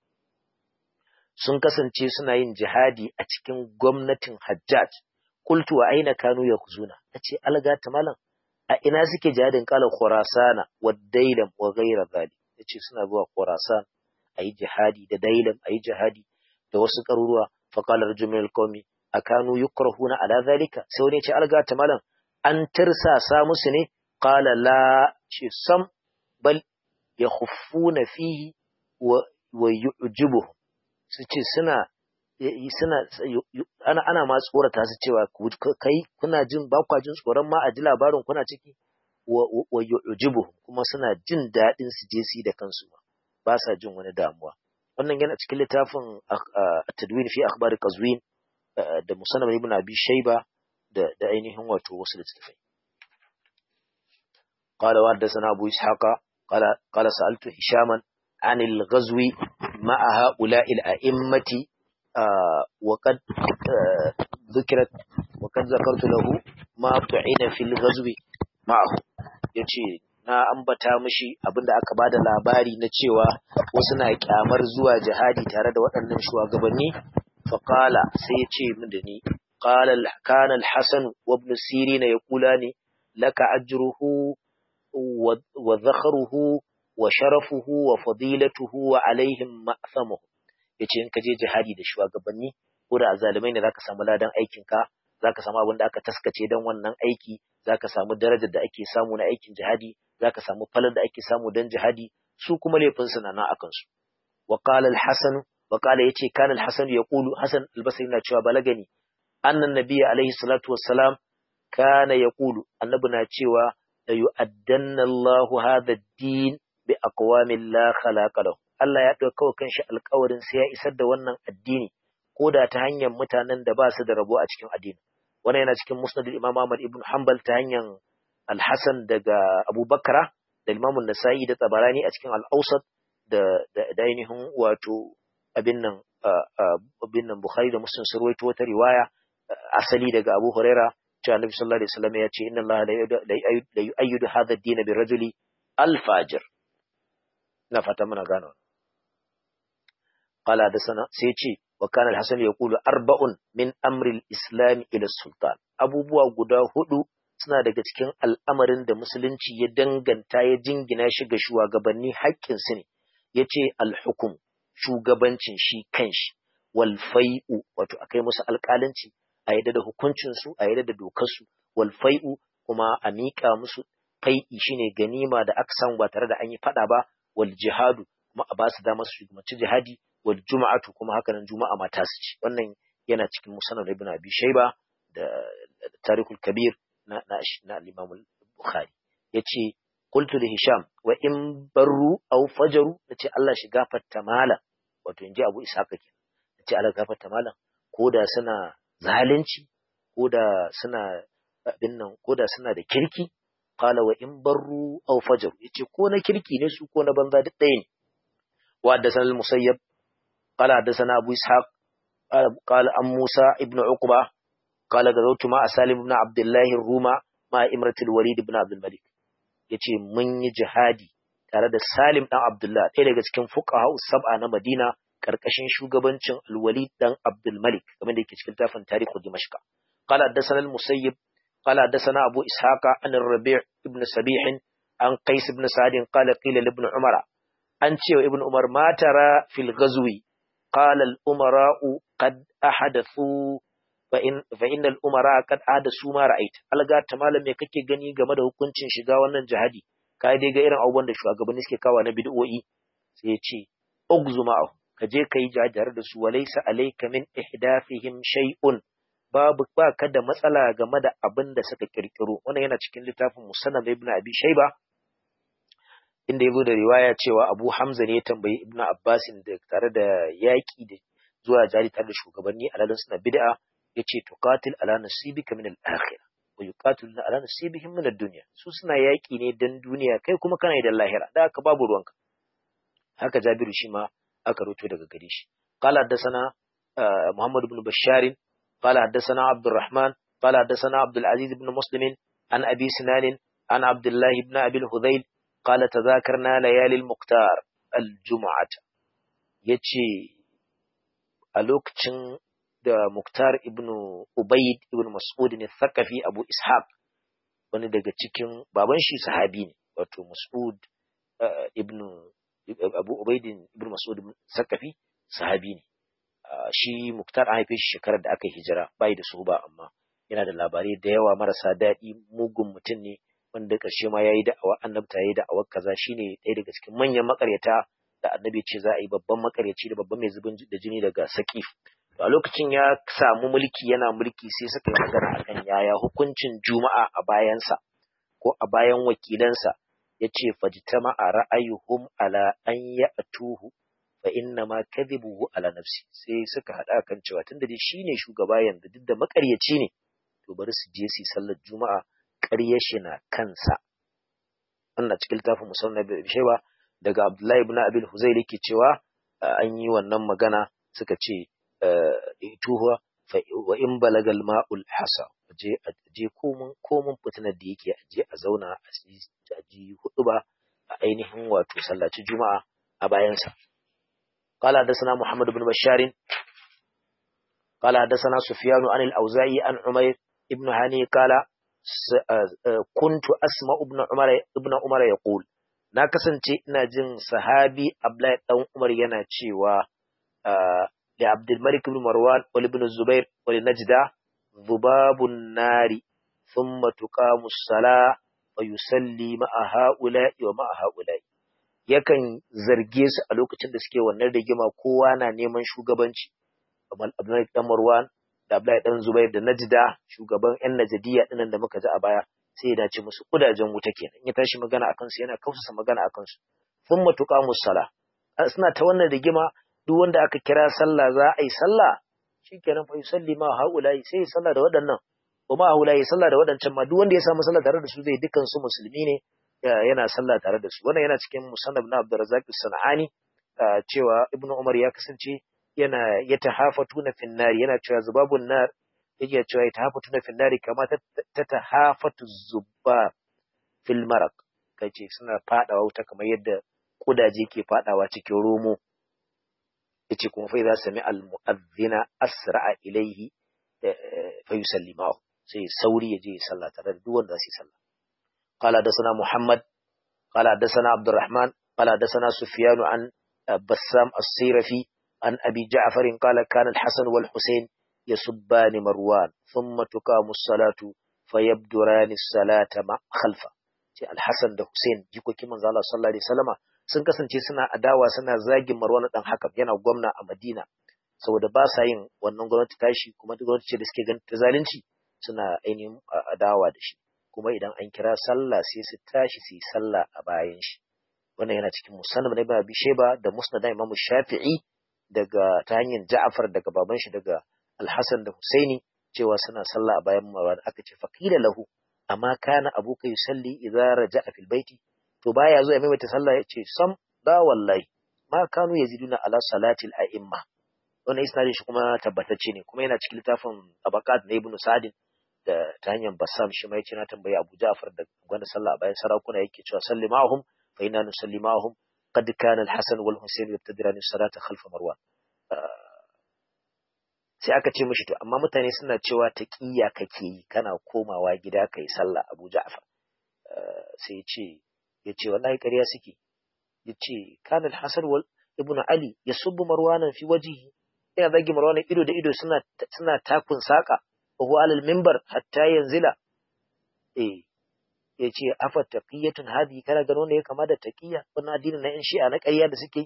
A: sun kasance suna yin jihadi a cikin gwamnatin Hajjaj qultu wa aina kanu yaghzuna nace alga malam a ina suke jihadin kala Khurasana wa Dailam wa ghayra dhalik ya ce suna zuwa Khorasan a yi jihadi da Dailam a yi jihadi da wasu ƙaruruwa faƙalar jumil komi a kanu yukrahuna ala zalika sai wani ce alga ta malam an tirsasa musu ne qala la ce sam bal yakhuffuna fihi wa wa yu'jibuhum su ce suna suna ana ana ma tsorata su cewa kai kuna jin ba kwa jin tsoron ma a ji labarin kuna ciki wa yu'jibuhum kuma suna jin daɗin su je su da kansu ba sa jin wani damuwa wannan yana cikin littafin tadwin fi akhbar qazwin da musannaf ibn abi shayba da da ainihin wato wasu littafai qala wa hadathana abu ishaqa qala qala sa'altu hishaman عن الغزو مع هؤلاء الأئمة وقد ذكرت وقد ذكرت له ما طعن في الغزو معه yace na ambata mishi abinda aka bada labari na cewa wasu na kyamar zuwa jihadi tare da waɗannan shugabanni faqala sai yace min da ni qala kana al-hasan wa ibn sirin yaqulani laka ajruhu wa dhakhruhu wa sharafuhu wa fadilatuhu wa alaihim ma'thamuhu yace in ka je jihadi da shugabanni ko da azalimai ne zaka samu ladan aikin ka zaka samu abin da aka taskace dan wannan aiki zaka samu darajar da ake samu na aikin jihadi zaka samu falal da ake samu dan jihadi su kuma laifin su na akan su wa qala al-hasan wa qala yace kana al-hasan yaqulu hasan al-basri na cewa balagani annan nabiyyi alaihi salatu wassalam kana yaqulu annabi na cewa la yu'addanna Allahu hadha ad-din bi aqwamin la khalaqa lahu Allah ya dauka kanshi alƙawarin sai ya isar da wannan addini ko da ta hanyar mutanen da ba su da rabo a cikin addini wannan yana cikin musnad Imam Ahmad ibn Hanbal ta hanyar Al-Hasan daga Abu Bakra da Imam Nasa'i da Tabarani a cikin Al-Awsat da da ainihin wato abin nan abin nan Bukhari da Muslim sun rawaito wata riwaya asali daga Abu Huraira cewa Annabi sallallahu alaihi wasallam ya ce inna Allah la yu'ayyidu hadha ad-din bi rajuli al-fajir ina fata muna gano qala da sana sai ce wa kana al-hasan yaqulu arba'un min amri al-islam ila sultan abubuwa guda hudu suna daga cikin al'amarin da musulunci ya danganta ya jingina shi ga shugabanni haƙƙin su ne yace al-hukum shugabancin shi kanshi wal fai'u wato akai musu alƙalanci a yadda da hukuncin su a yadda da dokar su wal fai'u kuma a miƙa musu fai'i shine ganima da aka samu ba tare da an yi fada ba wal jihadu kuma a ba su dama su shugabanci jihadi wal juma'atu kuma haka nan juma'a ma ta su ci wannan yana cikin musannad ibn abi shayba da tarikul kabir na na, na al-imam al-bukhari yace qultu li hisham wa in barru aw fajaru nace Allah shi gafarta mala wato inji abu ishaq ke nace Allah gafarta mala ko da suna zalunci ko da suna abin nan ko da suna da kirki qala wa in barru aw fajaru yace ko na kirki ne su ko na banza duk ɗaya ne wa haddathana al-musayyab qala haddathana abu ishaq qala an musa ibn uqba qala gazawtu ma salim ibn abdullah ruma ma imrat al-walid ibn abd al-malik yace mun yi jihadi tare da Salim dan Abdullah ɗaya daga cikin fuqaha sab'a na Madina karkashin shugabancin Al-Walid dan Abdul Malik kamar da yake cikin tafin Tarihu Dimashq qala haddathana al-Musayyib qala haddathana Abu Ishaq an Rabi' ibn Sabih an Qais ibn Sa'd qala qila ibn Umar an ce wa ibn Umar ma tara fil ghazwi qala al-umara'u qad ahadathu fa in fa innal umara qad ahdathu ma ra'ait alga ta malam me kake gani game da hukuncin shiga wannan jihadi kai dai ga irin abubuwan da shugabanni suke kawa na bid'o'i sai ya ce ugzu ma'ahu ka je ka yi jajar da su walaisa alayka min ihdafihim shay'un babu ba ka da matsala game da abin da suka kirkiro wannan yana cikin littafin musannad ibn abi shayba inda yazo da riwaya cewa abu hamza ne ya tambayi ibn abbas da tare da yaki da zuwa jari tare da shugabanni alalin suna bid'a yace tuqatil ala nasibika min al-akhirah wa yuqatiluna ala nasibihim min ad-dunya su suna yaki ne dan duniya kai kuma kana da lahira da haka babu ruwanka haka jabiru shi ma aka ruto daga gare shi qala haddathana muhammad ibn bashar qala haddathana abdurrahman qala haddathana abdul aziz ibn muslim an abi sinan an abdullah ibn abi al-hudayl qala tadhakarna layali al-muqtar al-jum'ah yace a lokacin da Muktar ibn Ubaid ibn Mas'ud ne Thaqafi Abu Ishaq wani daga cikin baban shi sahabi ne wato Mas'ud ibn Abu Ubaid ibn Mas'ud Thaqafi sahabi ne shi Muktar an haife shi shekarar da aka hijira bai da su ba amma yana da labarai da yawa marasa daɗi mugun mutum ne wanda ƙarshe ma yayi da'awa annabta yayi da'awar kaza shine ɗaya daga cikin manyan makaryata da annabi ce za a yi babban makaryaci da babban mai zubin da jini daga Saqif a lokacin ya samu mulki yana mulki sai suka yi magana akan yaya hukuncin juma'a a bayansa ko a bayan wakilansa ya ce fajitama a ra'ayuhum ala an ya atuhu fa inna ma kadhibuhu ala nafsi sai suka hada kan cewa tunda dai shine shugaba yanzu duk da makaryaci ne to bari su je su sallar juma'a ƙaryar shi na kansa wannan cikin littafin musamman da shewa daga Abdullahi ibn Abil Huzayl yake cewa an yi wannan magana suka ce tuhuwa wa in balagal ma'ul hasa je je komun komun fitinar da yake aje a zauna a ji hudu ba a ainihin wato sallaci juma'a a bayansa قال حدثنا محمد بن بشار قال حدثنا سفيان عن الأوزاعي عن عمير ابن هاني قال كنت أسمع ابن عمر ابن عمر يقول na kasance ina jin sahabi Abdullahi dan Umar yana cewa da Abdul Malik ibn Marwan wal ibn Zubair wal Najda dhubabun nari thumma tuqamu as-salah wa yusalli ma'a ha'ula'i wa ma'a ha'ula'i yakan zarge su a lokacin da suke wannan rigima kowa na neman shugabanci kamar Abdullahi dan Marwan da Abdullahi dan Zubair da Najda shugaban ƴan Najdiya dinan da muka ji a baya sai ya dace musu kudajen wuta kenan in ya tashi magana akan su yana kausasa magana akan su thumma tuqamu as-salah suna ta wannan rigima duk wanda aka kira sallah za a yi sallah shikenan fa yusalli ma haulai sai sallah da waɗannan wa ma haulai sallah da waɗancan ma duk wanda ya samu sallah tare da su zai dukkan su musulmi ne yana sallah tare da su wannan yana cikin musannab na Abdurrazzaq as-Sanani cewa Ibn Umar ya kasance yana yatahafatuna fin nar yana cewa zubabun nar yake cewa yatahafatuna fin nar kama ta tahafatu zubba fil maraq kace suna fadawa wuta kamar yadda kudaje ke fadawa cikin romo yace kuma fa idza sami al mu'adhdhina asra'a ilayhi fa yusallimahu sai sauri yaje ya sallah tare da duk wanda zai sallah qala dasana muhammad qala dasana abdurrahman qala dasana sufyan an bassam as-sirafi an abi ja'far qala kana al-hasan wal husayn yasubban marwan thumma tuqamu as-salatu fayabdurani as-salata ma khalfa sai al-hasan da husayn jikokin manzo Allah sallallahu alaihi wasallama sun kasance suna adawa suna zagin Marwan dan Hakam yana gwamna a Madina saboda ba sa yin wannan gwamnati tashi kuma gwamnati ce da suke ganin ta zalunci suna ainihin adawa da shi kuma idan an kira sallah sai su tashi su yi sallah a bayan shi wannan yana cikin musannad na Ibn Abi Shayba da Musnad na Imam Shafi'i daga ta hanyar Ja'far daga baban shi daga Al-Hasan da Husaini cewa suna sallah a bayan Marwan aka ce faqila lahu amma kana abuka yusalli idza raja'a fil baiti to baya zo ya maimaita sallah ya ce sam da wallahi ma kanu yaziduna ala salatil a'imma wannan isnadin shi kuma tabbatacce ne kuma yana cikin littafin tabaqat na ibnu sa'd da ta hanyar bassam shi mai na tambayi abu ja'far da gwanda sallah bayan sarakuna yake cewa salli ma'hum fa inna nusalli ma'ahum qad kana al-hasan wal husayn yabtadirani salata khalfa marwan sai aka ce mishi to amma mutane suna cewa taqiyya kake yi kana komawa gida kai sallah Abu Ja'far sai ya ce ya ce wallahi ƙarya suke ya ce kana al-hasan wal ibnu ali yasubbu marwanan fi wajhihi yana zagi marwanan ido da ido suna suna takun saka wa huwa alal minbar hatta yanzila eh ya ce afa taqiyatun hadi kana gano ne ya kama da taqiyya wannan addinin na yan shi'a na ƙarya da suke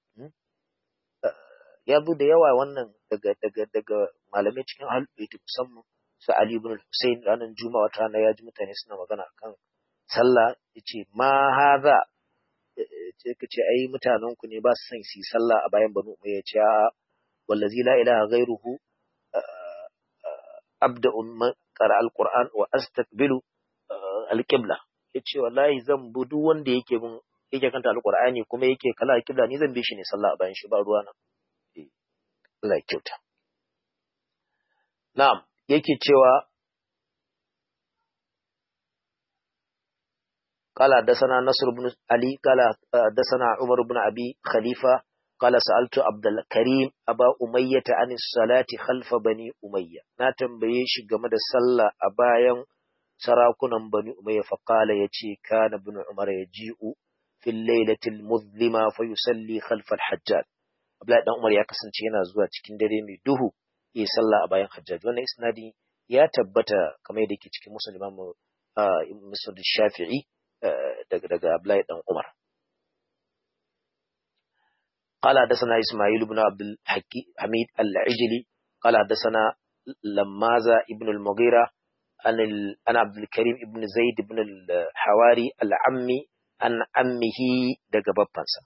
A: ya zo da yawa wannan daga daga daga malamai cikin ahlul bait musamman su Ali ibn Hussein ranar Juma'a wata rana ya ji mutane suna magana akan sallah yace ma hadha ce ka ce ai mutanen ku ne ba su son su yi sallah a bayan banu umayya ce wallazi la ilaha ghairuhu abda umma qara alquran wa astaqbilu alqibla yace wallahi zan bu duk wanda yake bin yake kanta alqur'ani kuma yake kala alqibla ni zan bi shi ne sallah a bayan shi ba ruwa na Allah ya kyauta na'am yake cewa قال حدثنا نصر بن علي قال حدثنا عمر بن أبي خليفة قال سألت عبد الكريم أبا أمية عن الصلاة خلف بني أمية ناتم بيش جمد الصلاة أبايا سراكنا بني أمية فقال يتي كان ابن عمر يجيء في الليلة المظلمة فيصلي خلف الحجاج Abdullahi dan Umar ya kasance yana zuwa cikin dare mai duhu ya sallah a bayan Hajjaj wannan isnadi ya tabbata kamar yadda yake cikin Muslim Imam Muslim Shafi'i daga daga Abdullahi dan Umar قال حدثنا إسماعيل بن عبد الحميد العجلي قال حدثنا لمازة ابن المغيرة عن عن عبد الكريم ابن زيد بن الحواري العمي عن عمه دغ بابنسا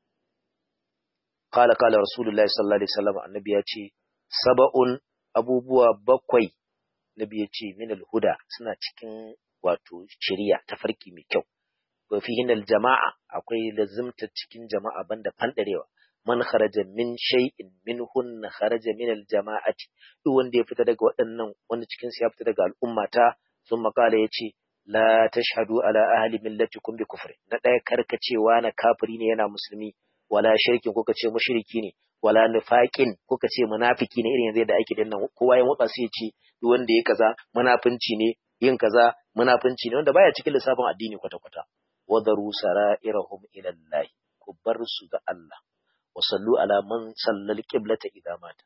A: قال قال رسول الله صلى الله عليه وسلم النبي يأتي سبع أبوبوا بقوي نبي يأتي من الهدى سنة cikin wato shari'a ta farki mai kyau wa fihin aljama'a akwai lazimta cikin jama'a banda fandarewa man kharaja min shay'in minhun kharaja min aljama'ati duk wanda ya fita daga waɗannan wanda cikin su ya fita daga al'ummata sun makala yace la tashhadu ala ahli millatikum bi kufri na ɗaya karkacewa na kafiri ne yana musulmi wala shirkin kuka ce mushriki ne wala nifaqin kuka ce munafiki ne irin yanzu da ake dinnan kowa ya motsa sai ya ce duk wanda ya kaza munafinci ne yin kaza munafinci ne wanda baya cikin lissafin addini kwata-kwata wadaru sara'irahum ila Allah ku bar su ga Allah wa sallu ala man sallal qiblata idza mata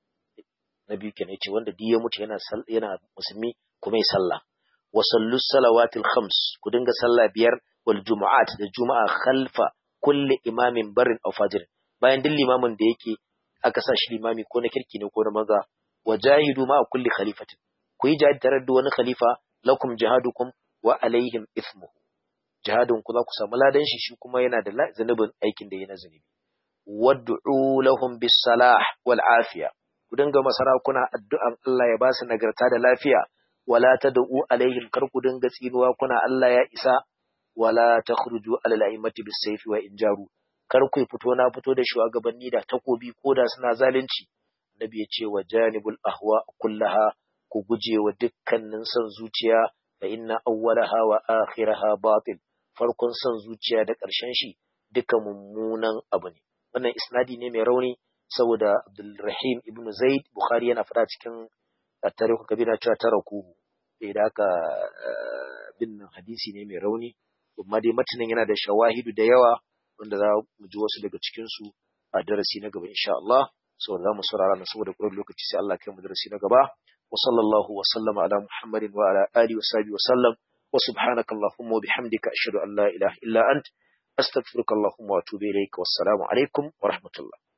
A: nabi kenan yace wanda duk ya mutu yana yana musulmi kuma ya sallah wa sallu salawatil khams ku dinga sallah biyar wal jumu'at da juma'a khalfa kulli imamin barin aw fajir bayan duk limamin da yake aka sa shi limami ko na kirki ne ko na maza wajahidu ma kulli khalifatin ku yi jihadi tare da wani khalifa lakum jihadukum wa alaihim ithmuhu jihadin ku za ku samu ladan shi shi kuma yana da zanubin aikin da yana zunubi wad'u lahum bis salah wal afiya ku dinga masarakuna addu'an Allah ya ba su nagarta da lafiya wala tad'u alaihim kar ku dinga tsinuwa kuna Allah ya isa wala takhruju ala al-a'immati bis sayfi wa injaru kar ku fito na fito da shugabanni da takobi ko da suna zalunci annabi ya ce wa janibul ahwa kullaha ku guje wa dukkanin son zuciya fa inna awwalaha wa akhiraha batil farkon son zuciya da ƙarshen shi duka mummunan abu ne wannan isnadi ne mai rauni saboda Abdulrahim ibn Zaid Bukhari yana fada cikin tarihu kabira cewa taraku da haka bin hadisi ne mai rauni amma dai matanin yana da shawahidu da yawa wanda za mu ji wasu daga cikin su a darasi na gaba insha Allah saboda za mu saurara na saboda ƙurar lokaci sai Allah kai mu darasi na gaba wa sallallahu wa sallama ala Muhammadin wa ala alihi wa sahbihi wa sallam wa subhanaka allahumma wa bihamdika ashhadu an la ilaha illa ant astaghfiruka allahumma wa atubu ilaik wassalamu alaikum wa rahmatullah